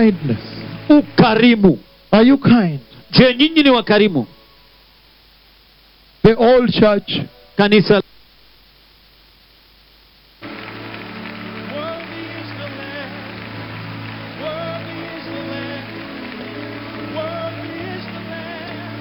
kindness? ukarimu Are you kind? je nyinyi ni wakarimu The old church, kanisa Worthy is the Lamb. Worthy is the Lamb. Worthy is the Lamb.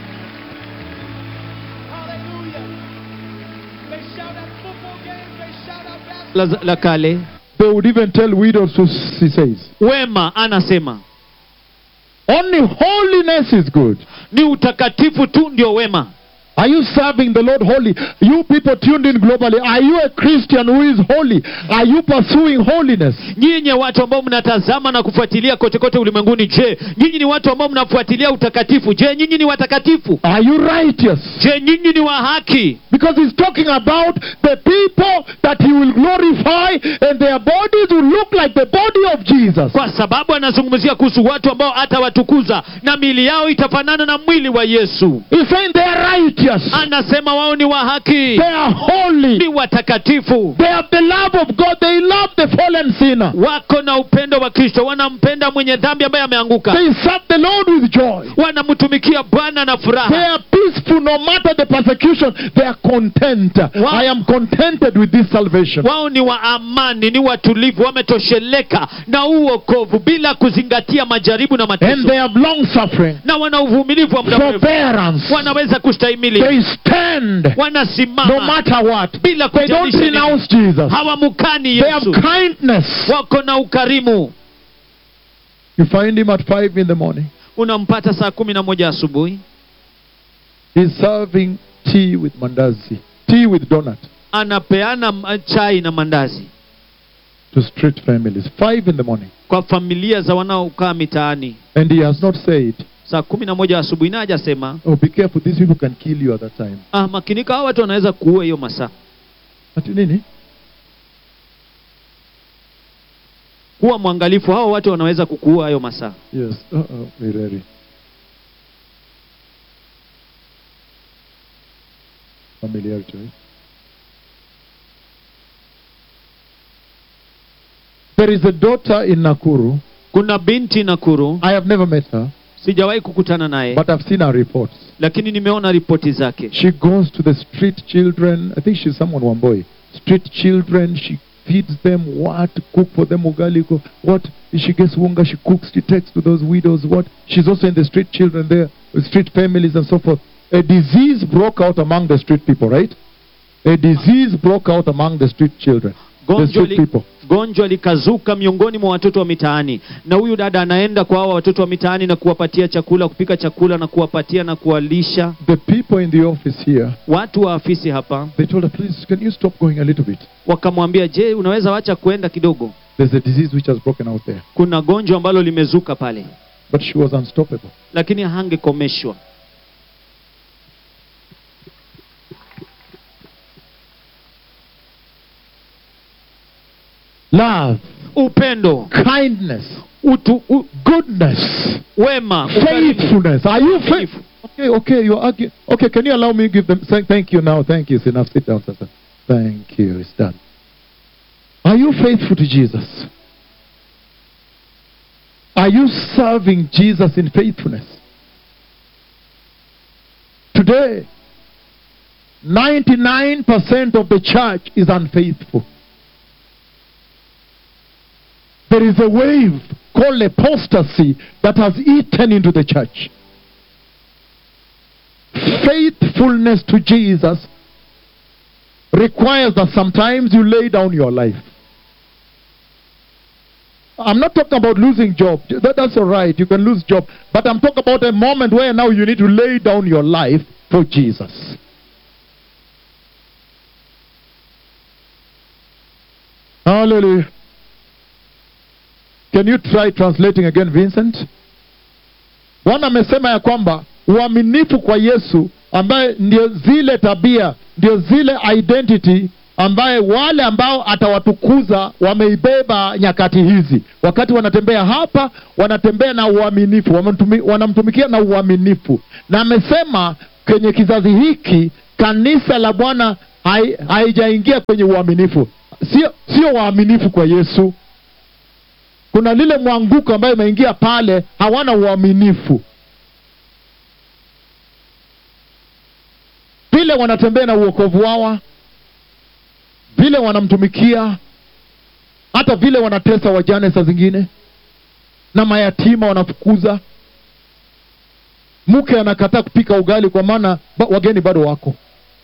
Hallelujah. They shout at football games. They shout at basketball. la, la kale they would even tell widows to, he says, wema anasema only holiness is good. ni utakatifu tu ndio wema Are you serving the Lord holy? You people tuned in globally, are you a Christian who is holy? Are you pursuing holiness? nyinyi watu ambao mnatazama na kufuatilia kote kote ulimwenguni je nyinyi ni watu ambao mnafuatilia utakatifu je nyinyi ni watakatifu Are you righteous? je nyinyi ni wa haki Because he's talking about the people that he will glorify and their bodies will look like the body of Jesus. kwa sababu anazungumzia kuhusu watu ambao atawatukuza na miili yao itafanana na mwili wa yesu He's saying they are righteous. anasema wao ni wa haki They are holy. ni watakatifu They have the love of God. They love the fallen sinner. wako na upendo wa kristo wanampenda mwenye dhambi ambaye ameanguka They serve the Lord with joy. wanamtumikia bwana na They furaha are peaceful no matter the persecution. They are content. Wow. I am contented with this salvation. wao ni wa amani ni watulivu wametosheleka na huu wokovu bila kuzingatia majaribu na And mateso they have long suffering, na wana uvumilivu wa muda mrefu forbearance. wanaweza kustahimili They stand no wanasimama matter what. bila They don't kujalisha nini. renounce Jesus. hawamukani They have yesu kindness. wako na ukarimu You find him at 5 in the morning. unampata saa kumi na moja asubuhi He's serving tea with mandazi, tea with donut anapeana m- chai na mandazi to street families. 5 in the morning. kwa familia za wanaokaa mitaani And he has not said, saa kumi na moja asubuhi na hajasema Oh, be careful, these people can kill you at that time. ah, makinika hao watu wanaweza kuua hiyo masaa Ati nini? kuwa mwangalifu hao watu wanaweza kukuua hayo masaa Yes. Uh-oh, Mireri. Familiarity, right? There is a daughter in Nakuru. kuna binti nakuru I have never met her, sijawahi kukutana naye but I've seen her reports. lakini nimeona ripoti zake She goes to the street children. I think she's someone, one boy. Street children. She feeds them what? Cook for them ugali. co- What? She gets wunga. She cooks. She takes to those widows. What? She's also in the street children there, with street families and so forth. A disease broke out among the street people, right? A disease broke out among the street children, the gonjwa, street li, people. gonjwa likazuka miongoni mwa watoto wa mitaani na huyu dada anaenda kwa hawa watoto wa mitaani na kuwapatia chakula kupika chakula na kuwapatia na kuwalisha The people in the office here, watu wa afisi hapa they told her, please, can you stop going a little bit? wakamwambia je unaweza wacha kwenda kidogo There's a disease which has broken out there. kuna gonjwa ambalo limezuka pale But she was unstoppable. lakini hangekomeshwa Love, upendo kindness, utu, u, goodness, wema ukarimu. faithfulness. Are you Faithful. faithful? Okay, okay, you're arguing. Okay, can you allow me to give them? Thank, thank you now. Thank you. It's enough. Sit down, sister. Thank you. It's done. Are you faithful to Jesus? Are you serving Jesus in faithfulness? Today, 99% of the church is unfaithful. There is a wave called apostasy that has eaten into the church. Faithfulness to Jesus requires that sometimes you lay down your life. I'm not talking about losing job. That, that's all right. You can lose job. But I'm talking about a moment where now you need to lay down your life for Jesus. Hallelujah. Can you try translating again, Vincent? Bwana amesema ya kwamba uaminifu kwa Yesu ambaye ndio zile tabia, ndio zile identity ambaye wale ambao atawatukuza wameibeba nyakati hizi. Wakati wanatembea hapa, wanatembea na uaminifu, wamtumi- wanamtumikia na uaminifu. Na amesema kwenye kizazi hiki kanisa la Bwana hai- haijaingia kwenye uaminifu, sio sio waaminifu kwa Yesu kuna lile mwanguko ambayo imeingia pale hawana uaminifu vile wanatembea na uokovu wao vile wanamtumikia hata vile wanatesa wajane saa zingine na mayatima wanafukuza mke anakataa kupika ugali kwa maana ba, wageni bado wako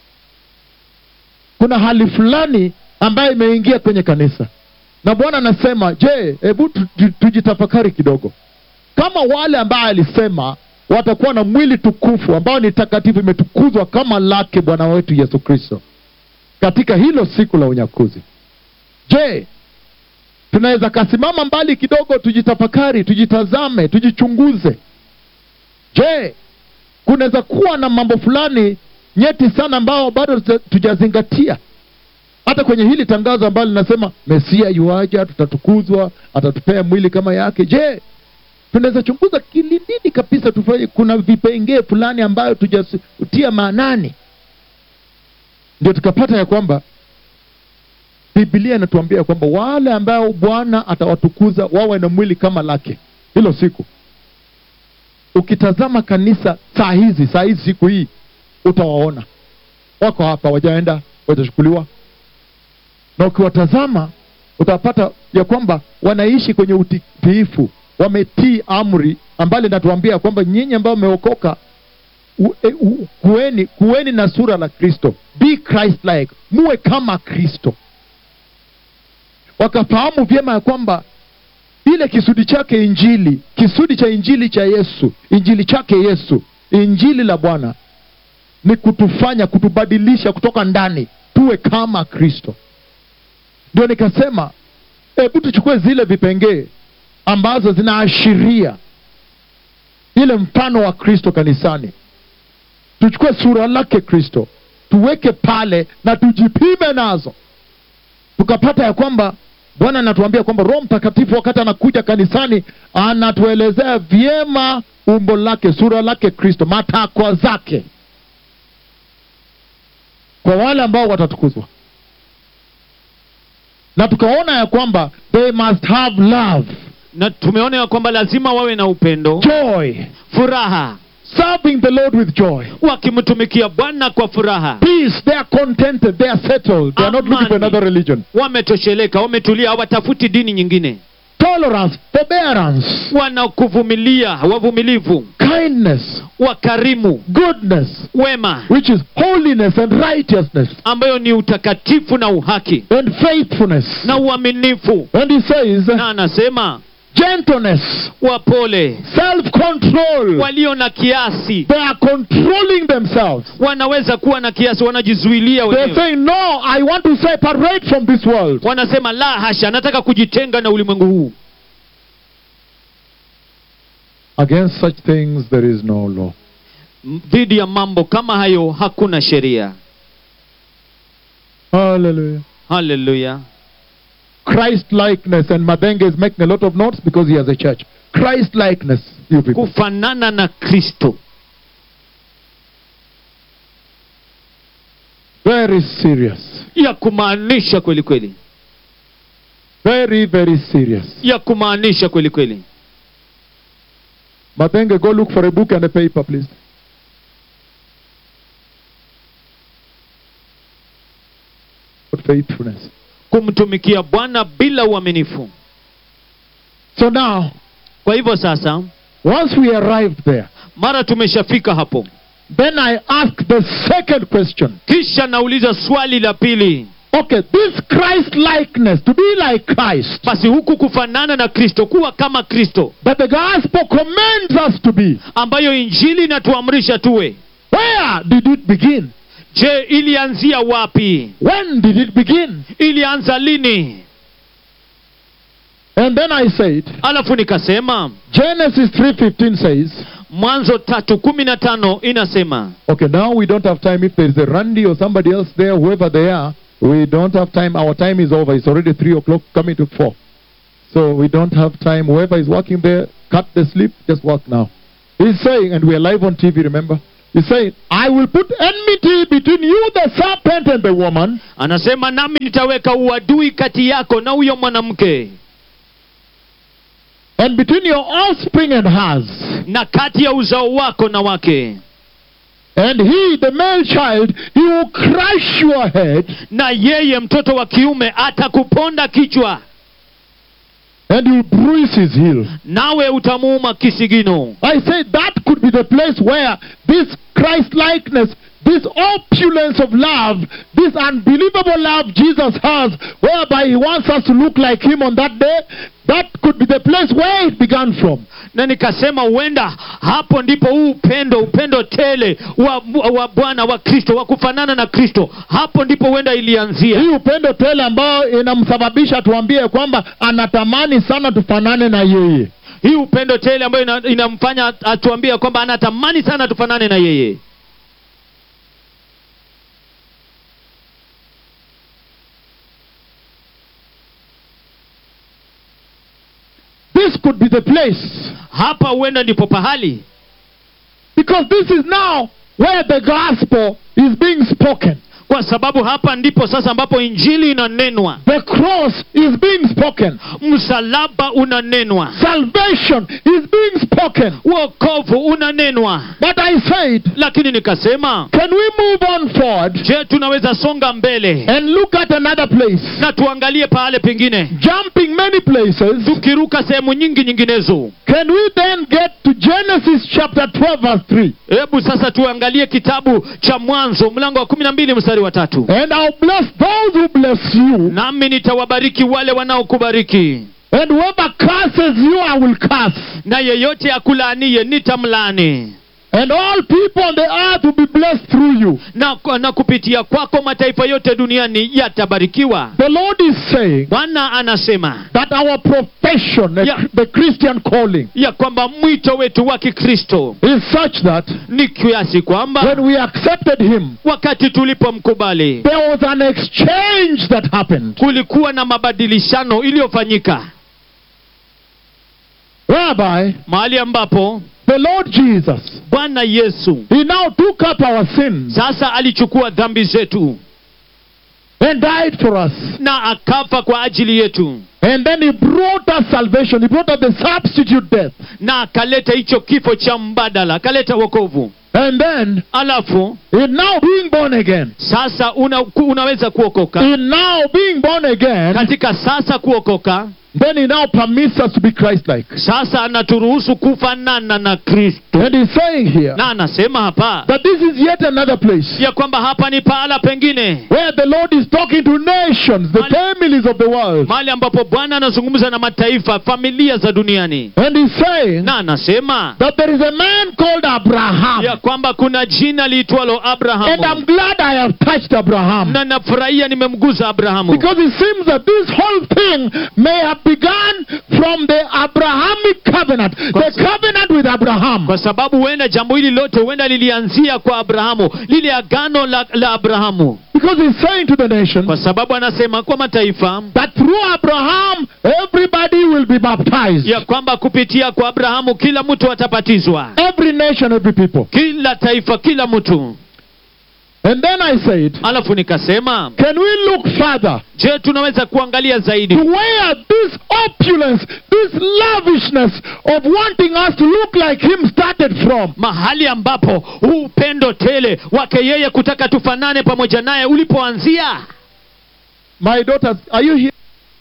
kuna hali fulani ambayo imeingia kwenye kanisa na bwana anasema je hebu tu- tu- tujitafakari kidogo kama wale ambaye alisema watakuwa na mwili tukufu ambao ni takatifu imetukuzwa kama lake bwana wetu yesu kristo katika hilo siku la unyakuzi je tunaweza kasimama mbali kidogo tujitafakari tujitazame tujichunguze je kunaweza kuwa na mambo fulani nyeti sana ambao bado tuja- tujazingatia hata kwenye hili tangazo ambalo linasema mesia yuaja tutatukuzwa atatupea mwili kama yake je tunaweza chunguza kilindini kabisa tufanye kuna vipengee fulani ambayo tujatia maanani ndio tukapata ya kwamba biblia inatuambia kwamba wale ambao bwana atawatukuza wawe na mwili kama lake hilo siku ukitazama kanisa saa hizi saa hizi siku hii utawaona wako hapa wajaenda watachukuliwa na ukiwatazama utapata ya kwamba wanaishi kwenye utiifu wametii amri ambalo linatuambia kwamba nyinyi ambao mmeokoka u- e- u- kuweni, kuweni na sura la kristo be christ like muwe kama kristo wakafahamu vyema ya kwamba ile kisudi chake injili kisudi cha injili cha yesu injili chake yesu injili la bwana ni kutufanya kutubadilisha kutoka ndani tuwe kama kristo ndio nikasema hebu tuchukue zile vipengee ambazo zinaashiria ile mfano wa kristo kanisani tuchukue sura lake kristo tuweke pale na tujipime nazo tukapata ya kwamba bwana anatuambia kwamba roho mtakatifu wakati anakuja kanisani anatuelezea vyema umbo lake sura lake kristo matakwa zake kwa wale ambao watatukuzwa na tukaona ya kwamba they must have love na tumeona ya kwamba lazima wawe na upendo joy furaha serving the lord with joy wakimtumikia bwana kwa furaha peace they are contented they are settled they are not looking for Amani. another religion wametosheleka wametulia hawatafuti dini nyingine tolerance forbearance wanakuvumilia wavumilivu kindness wakarimu goodness wema which is holiness and righteousness ambayo ni utakatifu na uhaki and faithfulness na uaminifu and he says na anasema gentleness wapole self control walio na kiasi they are controlling themselves wanaweza kuwa na kiasi wanajizuilia they're wenyewe saying no i want to separate from this world wanasema la hasha nataka kujitenga na ulimwengu huu against such things there is no law M- dhidi ya mambo kama hayo hakuna sheria hallelujah haleluya christ likeness and madenge is making a lot of notes because he has a church christ likeness you people kufanana na kristo very serious ya kumaanisha kweli kweli very very serious ya kumaanisha kweli kweli madenge go look for a book and a paper please faithfulness kumtumikia bwana bila uaminifu so now kwa hivyo sasa once we arrived there mara tumeshafika hapo then i ask the second question kisha nauliza swali la pili okay this christ likeness to be like christ basi huku kufanana na kristo kuwa kama kristo that the gospel commands us to be ambayo injili inatuamrisha tuwe where did it begin je ilianzia wapi when did it begin ilianza lini and then i said alafu nikasema genesis 3.15 says mwanzo tatu kumi na tano inasema okay now we don't have time if there is a randy or somebody else there whoever they are we don't have time our time is over it's already 3 o'clock coming to 4 so we don't have time whoever is working there cut the sleep just work now he's saying and we are live on tv remember he's saying i will put enmity between you the serpent and the woman anasema nami nitaweka uadui kati yako na huyo mwanamke and between your offspring and hers. na kati ya uzao wako na wake And he, the male child, he will crush your head, na yeye mtoto wa kiume atakuponda kichwa and he will bruise his heel. nawe utamuuma kisigino I say that could be the place where this Christ likeness, this opulence of love, this unbelievable love Jesus has, whereby he wants us to look like him on that day, that could be the place where it began from. na nikasema huenda hapo ndipo huu upendo upendo tele wa, wa bwana wa kristo wa kufanana na kristo hapo ndipo huenda ilianzia Hii upendo tele ambayo inamsababisha tuambie kwamba anatamani sana tufanane na yeye. hii upendo tele ambayo ina, inamfanya atuambia kwamba anatamani sana tufanane na yeye This could be the place hapa huenda ndipo pahali because this is now where the gospel is being spoken. kwa sababu hapa ndipo sasa ambapo injili inanenwa The cross is being spoken. msalaba unanenwa Salvation is being spoken. wokovu unanenwa But I said, lakini nikasema can we move on forward je tunaweza songa mbele and look at another place? na tuangalie pahale pengine Jumping many places, tukiruka sehemu nyingi nyinginezo can we then get to Genesis chapter 12, verse 3? hebu sasa tuangalie kitabu cha mwanzo mlango wa kumi na mbili mstari wa tatu And I'll bless those who bless you, nami nitawabariki wale wanaokubariki and whoever curses you, I will curse. na yeyote akulaanie nitamlani And all people on the earth will be blessed through you. na, na kupitia kwako mataifa yote duniani yatabarikiwa The Lord is saying bwana anasema that our profession, the- Yeah. the Christian calling, ya kwamba mwito wetu wa kikristo is such that ni kiasi kwamba when we accepted Him, wakati tulipomkubali there was an exchange that happened kulikuwa na mabadilishano iliyofanyika whereby mahali ambapo the Lord Jesus, bwana yesu He now took up our sins sasa alichukua dhambi zetu and died for us. na akafa kwa ajili yetu And then He brought us salvation. He brought us the substitute death. na akaleta hicho kifo cha mbadala akaleta wokovu And then, alafu in now being born again, sasa una, ku- unaweza kuokoka in now being born again, katika sasa kuokoka then He now permits us to be Christ like. sasa anaturuhusu kufanana na kristo And He's saying here na anasema hapa that this is yet another place ya kwamba hapa ni pahala pengine where the Lord is talking to nations, the Mal- families of the world. mahali ambapo bwana anazungumza na mataifa familia za duniani And He's saying na anasema that there is a man called Abraham. ya kwamba kuna jina liitwalo And I'm abrahamu glad I have touched Abraham. na nafurahia nimemguza abrahamu Because it seems that this whole thing may have begun from the Abrahamic covenant, the covenant with Abraham. kwa sababu huenda jambo hili lote huenda lilianzia kwa abrahamu lile agano la, la abrahamu Because he's saying to the nations kwa sababu anasema kwa mataifa that through Abraham, everybody will be baptized. ya kwamba kupitia kwa abrahamu kila mtu atabatizwa Every nation, every people. kila taifa kila mtu And then I said, alafu nikasema can we look further je tunaweza kuangalia zaidi to where this opulence, this lavishness of wanting us to look like him started from? mahali ambapo huu upendo tele wake yeye kutaka tufanane pamoja naye ulipoanzia My daughters, are you here?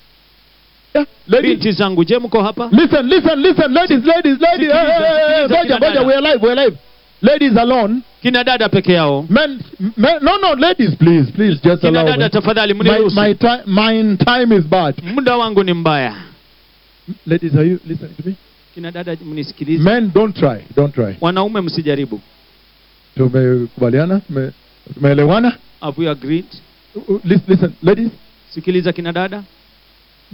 Yeah, ladies. binti zangu je mko hapa Listen, listen, listen, ladies, ladies, ladies. Hey, hey, hey, hey, Sikiliza, Boja, sikiliza, Boja, kina we're alive, we're alive. Ladies alone. kina dada peke yao Men, men, no, no, ladies, please, please, just kina allow dada me. tafadhali My, mniruhusu my, time, my time is bad. muda wangu ni mbaya Ladies, are you listening to me? kina dada mnisikilize Men, don't try, don't try. wanaume msijaribu Tumekubaliana? Tume- Tumeelewana? have we agreed Uh, uh, Listen, listen, ladies, sikiliza kina dada